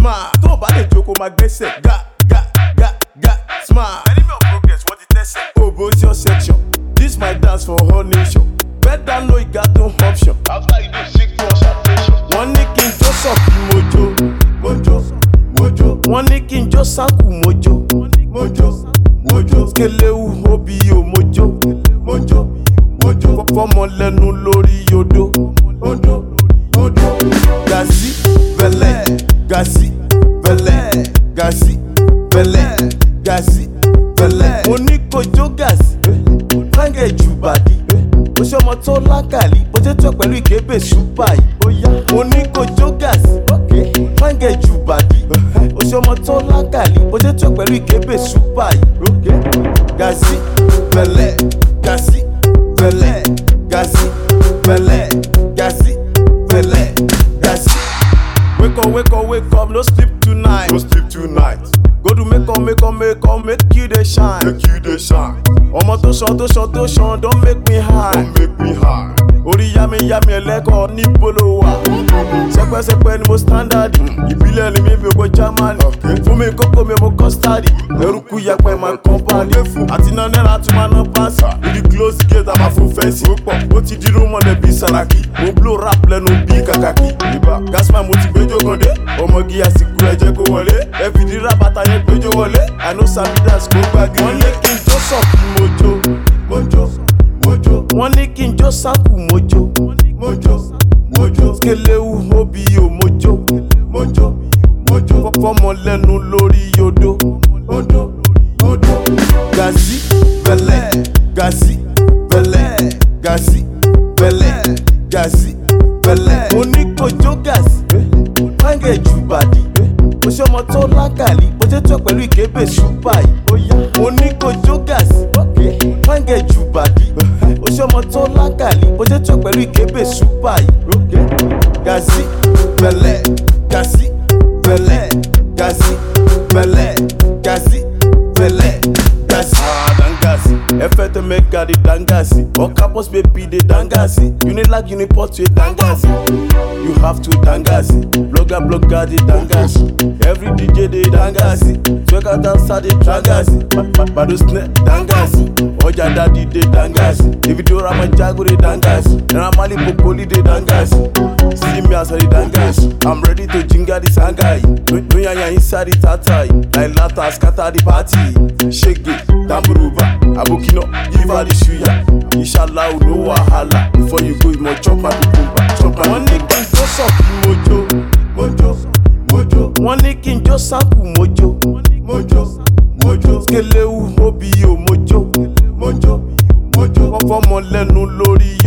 smile. Tó o bá lè jókòó máa gbẹ́sẹ̀. Ga ga ga ga smile. Enemy of progress wọ́n ti tẹ́sẹ̀. Obo is your section. This my dance for all nation. Better know you got no option. After you do six months operation. Wọ́n ní kí n jó sọ̀kì mojo. Mojo mojo. Wọ́n ní kí n jó sákù mojo. Mojo mojo. Kelewu obi o mojo. Mojo mojo. Fọ́mọ lẹ́nu lórí yodo. Odo odo. Gazi bẹ̀lẹ̀ gazi bẹ̀lẹ̀ gazi bẹ̀lẹ̀ gazi bẹ̀lẹ̀. Mo ní kojú gazi. Fáńgẹ̀ jù bàdí. Mo ṣe ọmọ tó lákàlí. Mo ṣe tó pẹ̀lú ìkébè ṣùpà yìí. Mo ní kojú gazi. Fáńgẹ̀ jù bàdí. Mo ṣe ọmọ tó lákàlí. Mo ṣe tó pẹ̀lú ìkébè ṣùpà yìí. Gazi bẹ̀lẹ̀ gazi bẹ̀lẹ̀ gazi bẹ̀lẹ̀ gazi bẹ̀lẹ̀ gazi. Wake up, wake up, wake up, no sleep tonight. No sleep tonight. Go to make up, make up, make up, make you dey shine. Make you dey shine. Ọmọ tó ṣan tó ṣan tó ṣan don make me high. Don't make me high. Orí yá mi yá mi ẹlẹ́kọ̀ọ́ níbo ló wà. Sẹ́pẹ́sẹ́pẹ́ ni mo standard. Ìbílẹ̀ ni mi mi ò Germany. Fún mi kókó mi mo custard. Eruku yẹpẹ máa kàn pálí. Àti iná náírà tún máa ná páàsì. Ibi close gate àmà fún fẹ́ǹsì. Ó pọ̀ ó ti dírú mọ́lẹ̀ bíi Sàràkí. Mo blow rap lẹ́nu bíi kàkàkí. Ìbá Gasman mo ti gbẹjọ́ kan dé. Ọmọge àsìkò ẹ̀jẹ̀ kó wọlé. Ẹ fìdí rábàtà yẹn gbẹjọ́ wọlé. Àná Samidas kó gbàgé. Wọ́n ní kí n tó sọ̀kì mojo. Mojo mojo. Wọ́n ní kí n jó sákù mojo. Mojo mojo. Kelewu obi o mojo. Mojo mojo. Fọ́mọ lẹ́nu lórí yodo. Odo odo. Gazi bẹ̀lẹ̀ gazi bẹ̀lẹ̀ gazi bẹ̀lẹ̀ gazi bẹ̀lẹ̀. Mo ní kojú gazi. Fáńgẹ̀ jù bàdí. Mo ṣe ọmọ tó lákàlí. Mo ṣe tó pẹ̀lú ìkébè ṣùpà yìí. Mo ní kojú gazi. Fáńgẹ̀ jù bàdí. Mo ṣe ọmọ tó lákàlí. Mo ṣe tó pẹ̀lú ìkébè ṣùpà yìí. Gazi bẹ̀lẹ̀ gazi bẹ̀lẹ̀ gazi bẹ̀lẹ̀ gazi bẹ̀lẹ̀ gazi. Ah, dangasi. Ẹ fẹ́ tó mẹ́ka di dangasi. Or campus baby dey dangasi. Unilag uniport wey dangasi. You have to dangasi. Blogger blogger dey dangasi. Every DJ dey dangasi. Twerker dancer dey dangasi. Bado snare dangasi. Ọjà dadi dey dangasi. Davido Ramajago dey dangasi. Naira Marley Popoli dey dangasi. See me as I dey dangasi. I'm ready to jingle the sangai. No yanya inside the tatai. Like lata scatter the party. Shake it, tamburuba. Abokino, give her the suya. Inshallah, no wahala. Before you go, you must chop my cucumber. Chop my Wọ́n ní kí n jó sọ̀kì mojo. Mojo, mojo. Wọ́n ní kí n jó sákù mojo. Mojo, mojo. Kelewu obi o mojo. Mojo, mojo. Wọ́n fọ́mọ lẹ́nu lórí